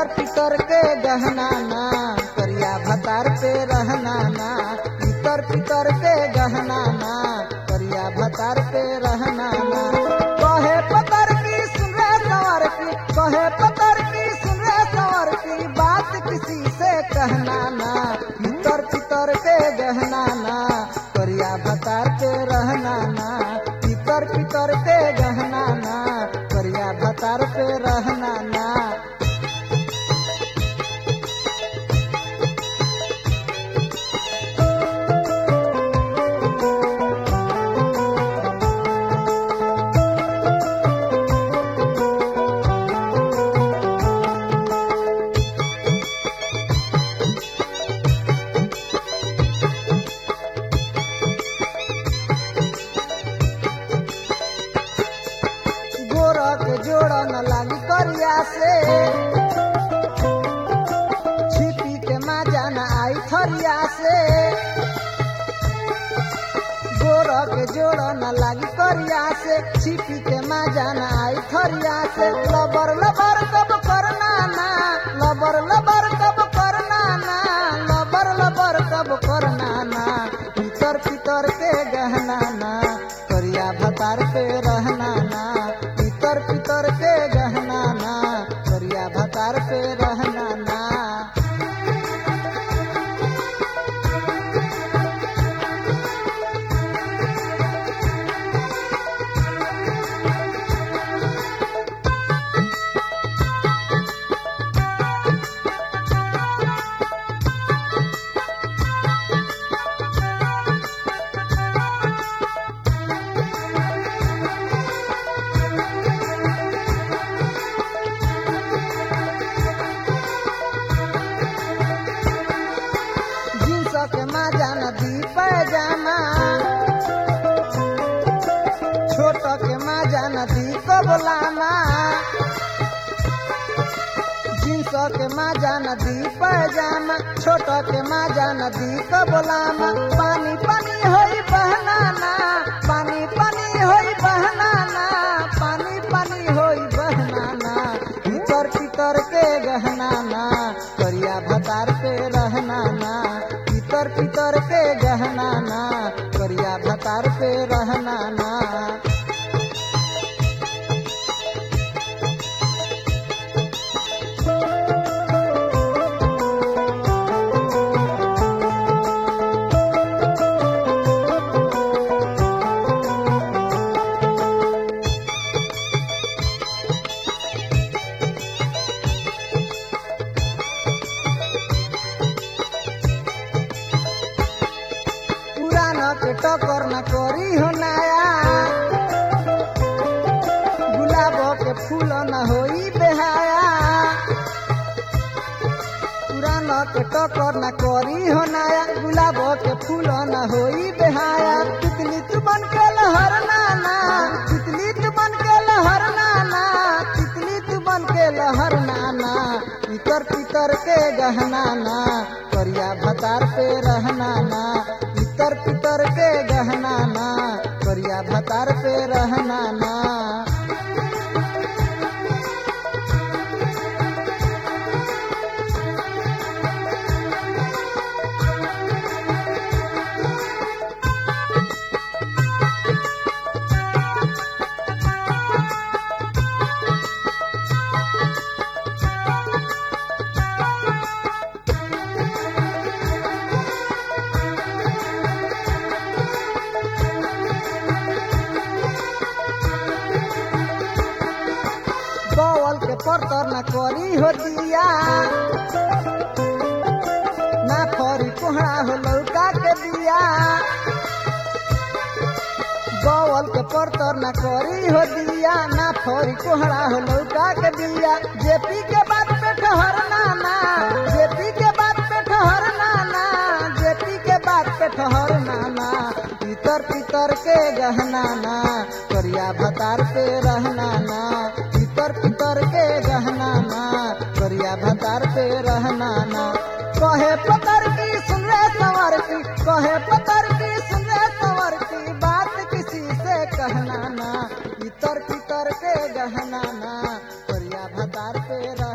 इतर पितर के गहना ना करिया भतार पे रहना ना इतर पितर के गहना ना करिया भतार पे रहना ना कहे पतर की सुन रे सवर की कहे पतर की सुन रे सवर की बात किसी से कहना ना इतर पितर के गहना ना करिया भतार पे रहना ना इतर पितर के गहना ना करिया भतार पे रहना ना गोरख जोड़ न लागी करिया से छिपी के माजा न आई थरिया से गोरख जोड़ न लागी करिया से छिपी के माजा न आई थरिया से लबर लबर कब करना ना लबर लबर कब करना ना लबर लबर कब करना ना पितर पितर के गहना ना करिया भतार पे रहना ना पितर पितर के गहना ना करिया भतार पे रहना ना जींस के माजा नदी पैजामा छोट के माजा नदी कबलामा जींस के माजा नदी पैजामा छोट के माजा नदी कबलामा पानी पानी होई बहनाना पानी पानी होई बहनाना पानी पानी होई बहनाना पितर पितर के गहनाना करिया भतार पे रहनाना पितर पितर के गहनाना करिया भतार पे रहनाना पुराना के टकर न करी हो नया गुलाब के फूल न होई बेहाया पुराना के टकर न करी हो नया गुलाब के फूल न होई बेहाया तितली तू बन के लहर नाना तितली तू बन के लहर नाना तितली तू बन के लहर नाना पितर पितर के गहना ना करिया भतार पे रहना ना पितर पितर के गहना ना करिया भतार पे रहना ना बवल के परतर न करी हो दिया ना फरी कोहरा हो लौका के दिया बवल के परतर न करी हो दिया ना फरी कोहरा हो लौका के दिया जेपी के बात पे ठहरना ना जेपी के बात पे ठहरना ना जेपी के बात पे ठहरना ना पितर पितर के गहना ना करिया भतार पे रहना ना पितर पितर के गहना ना करिया भतार पे रहना ना कहे पतर की सुन रे सवर की कहे पतर की सुन रे सवर की बात किसी से कहना ना पितर पितर के गहना ना करिया भतार पे रह